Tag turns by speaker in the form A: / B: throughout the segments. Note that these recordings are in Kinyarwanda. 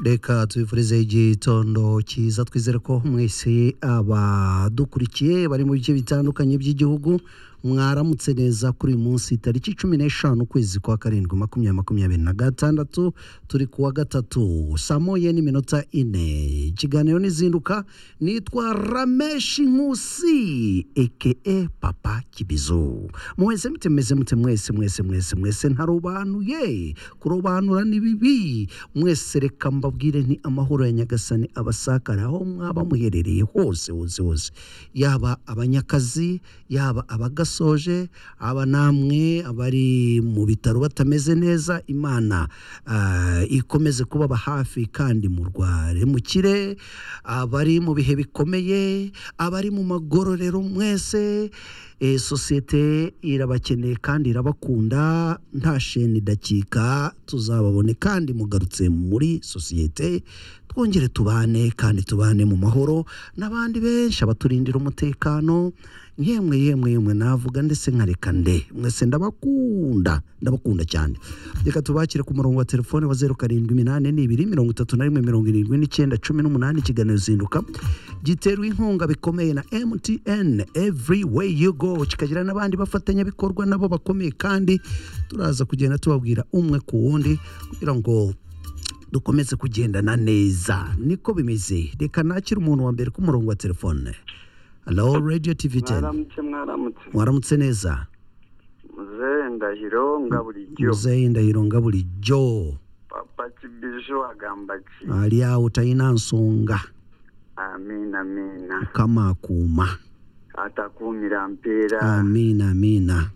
A: reka tubifurize igitondo cyiza twizere ko mwese abadukurikiye bari mu bice bitandukanye by'igihugu mwaramutse neza kuri uyu munsi tariki cumi n'eshanu ukwezi kwa karindwi makumyabiri makumyabiri na gatandatu turi kuwa gatatu saa moya n'iminota ine ikiganiro n'izinduka nitwa rameshi nkusi ekeye papa kibizu mwese mute meze mute mwese mwese mwese mwese ntarobanuye kurobanura ni bibi mwese reka mbabwire ni amahoro ya nyagasani abasakara aho mwaba muherereye hose hose hose yaba abanyakazi yaba abagas basoje aba namwe abari mu bitaro batameze neza imana ikomeze kubaba hafi kandi murware mukire abari mu bihe bikomeye abari mu magororero mwese sosiyete irabakeneye kandi irabakunda nta sheni idakika tuzababone kandi mugarutse muri sosiyete twongere tubane kandi tubane mu mahoro n'abandi benshi abaturindira umutekano yemwe yemwe yemwe navuga ndetse nkareka nde mwese ndabakunda ndabakunda cyane reka tubakire ku murongo wa telefone wa zeru karindwi iminani n'ibiri mirongo itatu na rimwe mirongo irindwi n'icyenda cumi n'umunani ikiganiro zinduka giterwa inkunga bikomeye na mtn every way you go kikagira n'abandi bafatanyabikorwa nabo bakomeye kandi turaza kugenda tubabwira umwe ku wundi kugira ngo dukomeze kugendana neza niko bimeze reka nakire umuntu wa mbere ku murongo wa telefone halo radiyo tivi teni
B: mwaramutse mwaramutse
A: mwaramutse neza
B: muzehe ndahiro ngabulijyo
A: muzehe ndahiro ngabulijyo
B: papa kibijo agambaki
A: aliya utayinansonga
B: amina amina
A: ukamakuma
B: atakumira mpera
A: amina amina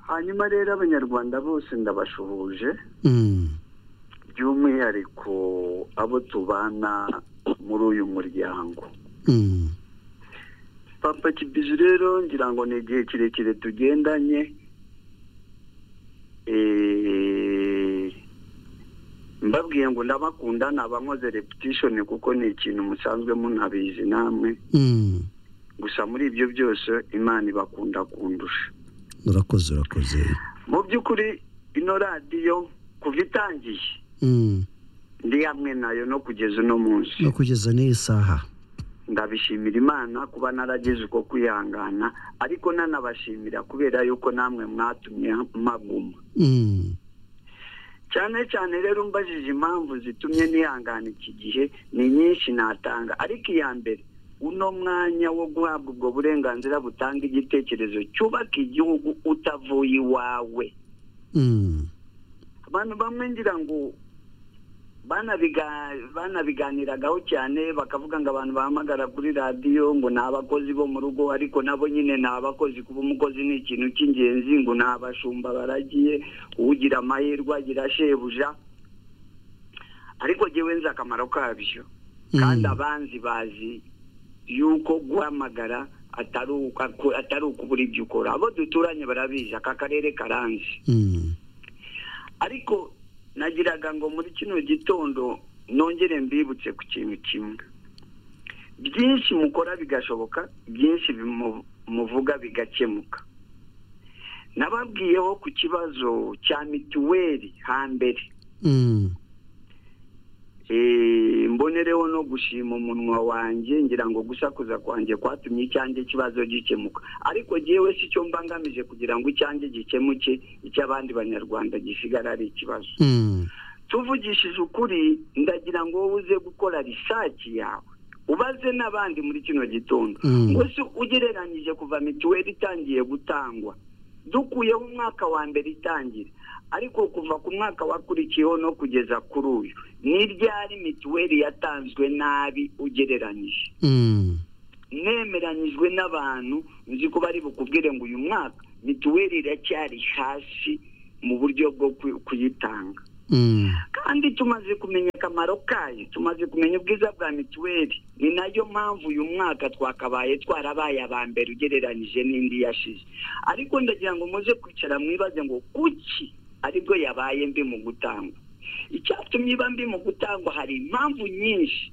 B: hanyuma rero abanyarwanda bose ndabashuhuje
A: Mm,
B: by'umwihariko abo tubana muri uyu muryango
A: mm,
B: papa kibizi rero ngira ngo ni igihe kirekire tugendanye Eh, mbabwiye ngo ndabakunda nabankoze repetishoni kuko ni ikintu musanzwe munabizi namwe
A: mm.
B: gusa muri ibyo byose imana ibakunda kundusha
A: urakoze urakoze
B: mu by'ukuri ino radiyo kuva itangiye
A: Mm,
B: ndi hamwe nayo no kugeza uno munsi
A: no kugeza n'iyi saha
B: ndabishimira imana kuba narageze uko kwihangana ariko nanabashimira kubera yuko namwe mwatumye maguma
A: Mm,
B: cyane cyane rero umbajije impamvu zitumye nihangana iki gihe ni nyinshi natanga ariko iya mbere uno mwanya wo guhabwa ubwo burenganzira butanga igitekerezo cyubaka igihugu utavuye iwawe
A: mm,
B: abantu bamwe ngira ngo banabiga- banabiganiragaho cyane bakavuga ngo abantu bahamagara kuri radiyo ngo ni abakozi bo mu rugo ariko nabo nyine ni abakozi kuba umukozi ni ikintu cy'ingenzi ngo ni abashumba baragiye ugira amahirwe agira shebuja ariko jyewe nzi akamaro kabyo kandi
A: mm,
B: abanzi bazi yuko guhamagara atari uko- atari ukubura ibyo ukora abo duturanye barabizi aka karere karanzi
A: mm,
B: ariko nagiraga ngo muri kino gitondo nongere mbibutse ku kintu kimwe byinshi mukora bigashoboka byinshi bimu- muvuga bigakemuka nababwiyeho ku kibazo cya mituweli hambere
A: mm,
B: Eh, mbonereho no gushima umunwa wanjye ngira ngo gusakuza kwanjye kwatumye icyanjye ikibazo gikemuka ariko jyewe si cyo mba ngamije kugira ngo icyanjye gikemuke icy'abandi banyarwanda gisigara ari ikibazo
A: mm,
B: tuvugishije ukuri ndagira ngo wowe uze gukora risaki yawe ubaze n'abandi muri kino gitondo
A: Mm.
B: ngo se ugereranyije kuva mituweli itangiye gutangwa dukuyeho umwaka wa mbere itangira ariko kuva ku mwaka wakurikiyeho no kugeza kuri uyu ni ryari mituweli yatanzwe nabi ugereranyije
A: mm,
B: nemeranyijwe n'abantu nzi ko bari bukubwire ngo uyu mwaka mituweli iracyari hasi mu buryo bwo kuy- kuyitanga
A: mm,
B: kandi tumaze kumenya akamaro kayo tumaze kumenya ubwiza bwa mituweli ni nayo mpamvu uyu mwaka twakabaye twarabaye aba mbere ugereranyije n'indi yashize ariko ndagira ngo muze kwicara mwibaze ngo kuki aribwo yabaye mbi mu gutangwa icyatumye iba mbi mu gutangwa hari impamvu nyinshi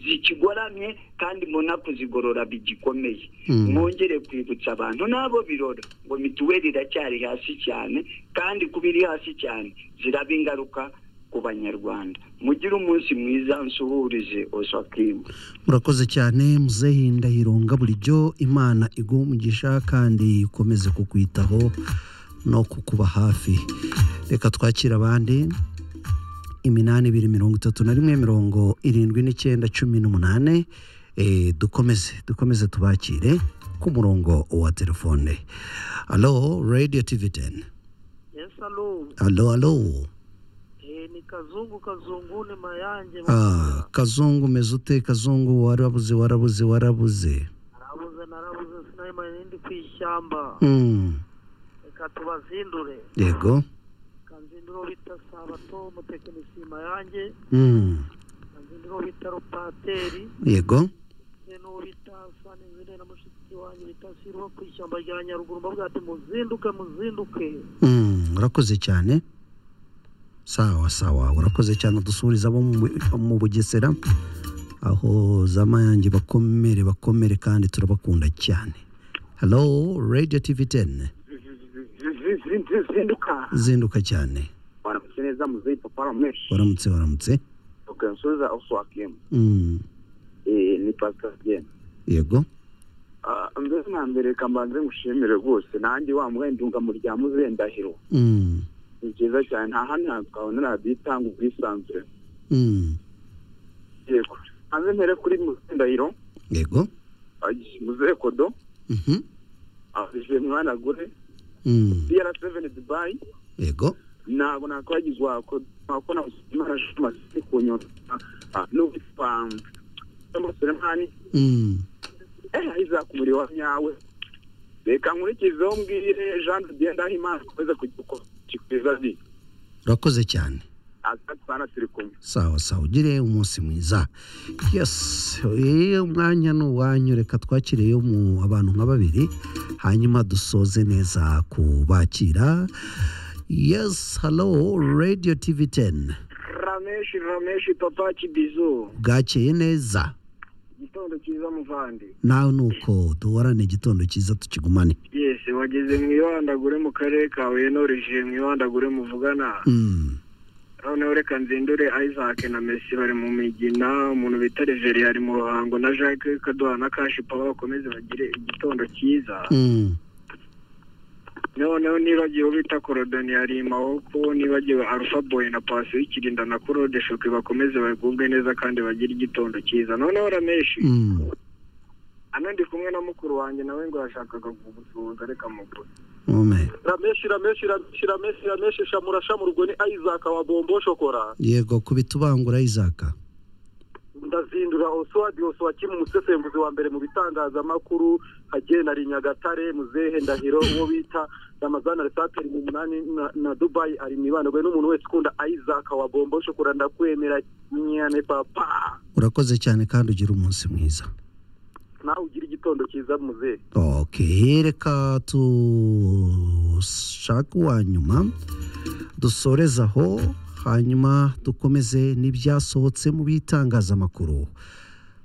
B: zikigoramye kandi mbona kuzigorora bigikomeye
A: mm.
B: mwongere kwibutsa abantu n'abo birora ngo mituweli iracyari hasi cyane kandi kuba iri hasi cyane ziraba ingaruka ku banyarwanda mugire umunsi mwiza nsuhurije oswakimu
A: murakoze cyane muzehe ndahirunga burijyo imana iguha umugisha kandi ikomeze kukwitaho no kukuba hafi reka twakire abandi iminani ibiri mirongo itatu na rimwe mirongo irindwi n'icyenda cumi n'umunani Eh, dukomeze dukomeze tubakire ku murongo wa telefone alo radiyo tivi teni
C: Yes, alo.
A: alo alo
C: Eh, ni kazungu kazungu ni mayange.
A: Ah, kazungu umeze ute kazungu warabuze warabuze warabuze
C: Narabuze narabuze sinayima nindi kwishyamba.
A: Mm,
C: Reka tubazindure.
A: yego
C: Kanzinduro bita Sabato umutekinisiye mayange.
A: Mm,
C: Kanzinduro bita Rupateri.
A: yego
C: ndetse n'uwo bita Sani Zine na mushiki wanjye bita Sirwa ku ishyamba rya Nyaruguru. Mbavuga ati muzinduke muzinduke.
A: Mm, urakoze cyane sawa sawa urakoze cyane dusuhuriza abo mu mu bugesera aho za mayange bakomere bakomere kandi turabakunda cyane halo radio tv 10
B: zinduka
A: zinduka cyane
B: waramutse neza muzeyi papa waramweshi
A: waramutse waramutse
B: ok nsubiza oswakimu
A: Mm,
B: ni pasiteri genda
A: yego
B: mbese na mbere reka mbanze ngushimire rwose nanjye wa mwendunga mu rya muzendahiro
A: Mm,
B: ni byiza cyane nta handi hantu twabona radiyo itanga ubwisanzure
A: mm,
B: yego hanze mpere kuri muzendahiro
A: yego
B: muzehe kodo
A: Mhm,
B: aje mwana agure
A: mm,
B: diyara seveni dubayi
A: yego
B: ntabwo nakwagizwa ko namusimara amazi ku nyota ah, n'uwitwa umusuremani
A: Mm.
B: eh iza ku muriro wa nyawe reka nkurikizeho mbwire jean de dieu ndahimana akomeze kugira uko kikwiza zi
A: urakoze cyane
B: akatwana turi kumwe
A: sawa sawa ugire umunsi mwiza yesi eh, umwanya ni uwanyu reka twakiriye mu abantu nka babiri hanyuma dusoze neza kubakira yesi halo radiyo tivi teni
B: rameshi rameshi papa kibizo
A: bwakeye neza
B: igitondo cyiza muvandi
A: nawe ni uko duhorane igitondo cyiza tukigumane
B: yes wageze mu ibandagure mu karere kawe norije mu ibandagure muvugana
A: Mm,
B: noneho reka nzindure isaac na messi bari mu migina umuntu bita reveri ari mu ruhango na jacques kaduha na kashi papa bakomeze bagire igitondo cyiza
A: mm,
B: noneho nibagiwe bita korodoni yari maboko nibagiwe arufa boyi na pasi w'ikirinda na korode shoke bakomeze bagubwe neza kandi bagire igitondo cyiza noneho rameshi
A: mm,
B: hano ndi kumwe na mukuru wanjye nawe ngo yashakaga kugusuhuza reka mugure
A: amen.
B: rameshi rameshi rameshi rameshi rameshi shamura shamurwe ni isaac wa bombo shokora
A: yego kubita ubangura izaka
B: ndazindura oswadi oswaki mu musesenguzi wa mbere mu bitangazamakuru agenda ari nyagatare muzehe ndahiro uwo bita ramazana resateri mu munani na, na dubayi ari mu ibanagwe n'umuntu wese ukunda isaac wa bombo shokora ndakwemera nyane papa
A: urakoze cyane kandi ugire umunsi mwiza
B: nawe ugira igitondo cyiza muzehe
A: Okay, reka dushake uwa nyuma dusoreze aho hanyuma dukomeze n'ibyasohotse mu bitangazamakuru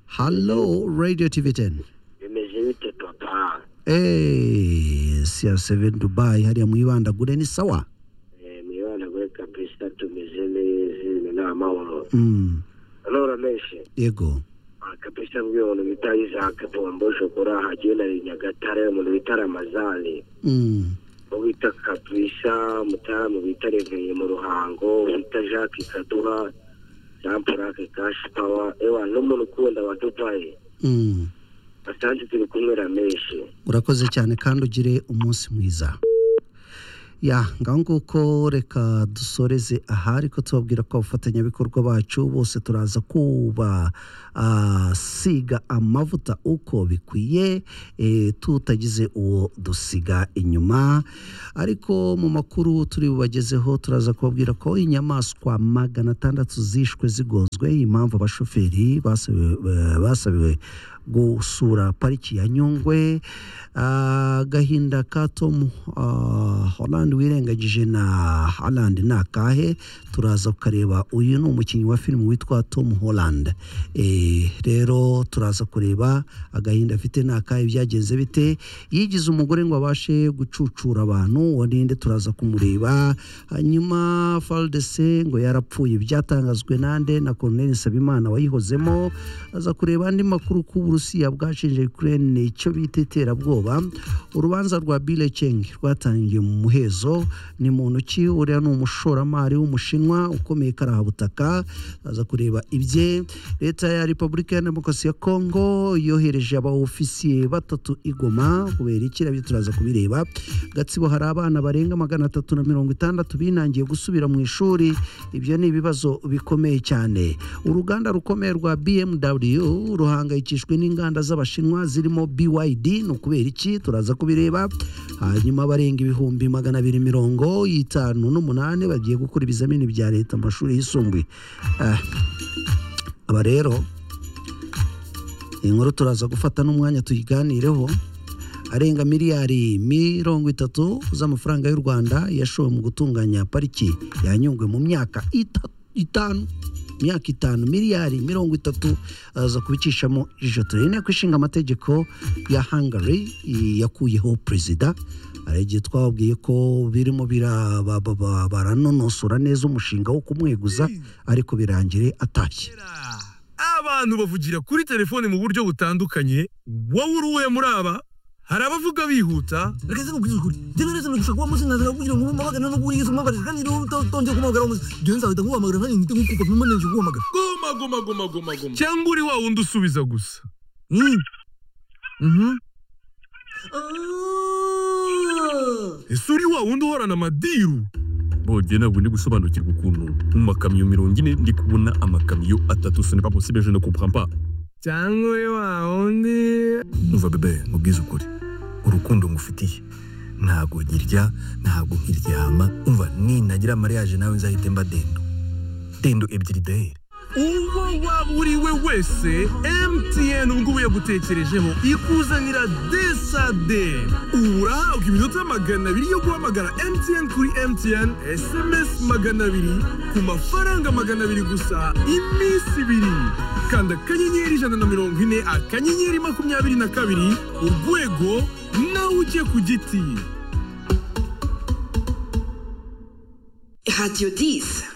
A: halo radiyo tivi teni
B: bimeze bite papa
A: siya seveni dubayi hariya mu ibandagure ni sawa
B: mu ibanagwe kabisa tumeze neza ni amahoro
A: Mm,
B: nora menshi
A: yego
B: kabisa mbwiye umuntu bita isaac bombo shokora agenda ari nyagatare umuntu bita ramazani
A: Mm,
B: bita kabisa mutara mu bita reveye mu ruhango bita jacques kaduha jean purake kashi pawa ewa n'umuntu ukunda wa dubayi
A: mm.
B: basanze turi kumwera menshi
A: urakoze cyane kandi ugire umunsi mwiza ya ngaho nguko reka dusoreze aha ariko tubabwira ko abafatanyabikorwa bacu bose turaza kuba ah, siga amavuta uko bikwiye eh, tutagize uwo dusiga inyuma ariko mu makuru turi bubagezeho turaza kubabwira ko inyamaswa magana atandatu zishwe zigonzwe impamvu abashoferi basabiwe, eh, basabiwe gusura pariki ya nyungwe agahinda ka tomu horandi wirengagije na horandi ni akahe turaza kukareba uyu ni umukinnyi wa filime witwa tomu horandi rero turaza kureba agahinda afite ni akahe byagenze bite yigize umugore ngo abashe gucucura abantu uwo ninde turaza kumureba hanyuma faridese ngo yarapfuye byatangazwe nande na koroneli nsabimana wayihozemo aza kureba andi makuru ko uburusiya bwashinje kurene icyo bita iterabwoba urubanza rwa bile ceng rwatangiye mu muhezo ni mu ntoki uriya ni umushoramari w'umushinwa ukomeye karahabutaka aza kureba ibye leta ya repubulika ya demokarasi ya kongo yohereje abaofisiye batatu igoma kubera iki nabyo turaza kubireba gatsibo hari abana barenga magana atatu na mirongo itandatu binangiye gusubira mu ishuri ibyo ni ibibazo bikomeye cyane uruganda rukomeye rwa bmw ruhangayikishijwe n'inganda z'abashinwa zirimo byd ni ukubera iki turaza kubireba hanyuma abarenga ibihumbi magana abiri mirongo itanu n'umunani bagiye gukora ibizamini bya leta mu mashuri yisumbuye Ah, aba rero inkuru turaza gufata n'umwanya tuyiganireho arenga miliyari mirongo itatu z'amafaranga y'u rwanda yashowe mu gutunganya pariki yanyungwe mu myaka ita- itanu imyaka itanu miliyari mirongo itatu aza kubicishamo ijisho turere inteko ishinga amategeko ya hungary i- yakuyeho perezida hari igihe twababwiye ko birimo bira- ba- ba- ba- baranonosora neza umushinga wo kumweguza ariko birangire atashye
D: abantu bavugira kuri telefone mu buryo butandukanye wowe uri uwe muri aba hari abavuga bihuta
E: reka se nkubwire ukuri njyewe rero nashaka kuba munsi nazira kugira ngo mpamagane no kuri Yesu mpamagane kandi rero utongeye kumuhamagara umunsi njyewe nzahita nkuhamagara kandi mpite nkukupa mpima nenge kuguhamagara
D: goma goma goma goma goma cyangwa uri wa wundi usubiza gusa
E: Mm. Mhm.
D: ese uri wa wundi uhorana amadiru bode ntabwo ndi gusobanukirwa ukuntu mu makamyo mirongo ine ndi kubona amakamyo atatu ce n'est pas possible je ne comprends pas cyangwa uri wa wundi
E: Umva bebe nkubwize ukuri urukundo ngufitiye ntabwo nkirya ntabwo nkiryama umva ninagira mariage nawe nzahite mba dendo dendo ebyiri dahere
D: uwo waba uri we wese mtn ubwo yagutekerejeho ikuzanira desade ubu urahabwa iminota magana abiri yo guhamagara mtn kuri mtn sms magana abiri ku mafaranga magana abiri gusa iminsi ibiri kanda akanyenyeri ijana na mirongo ine akanyenyeri makumyabiri na kabiri urwego nawe ujye ku giti
F: Radio 10.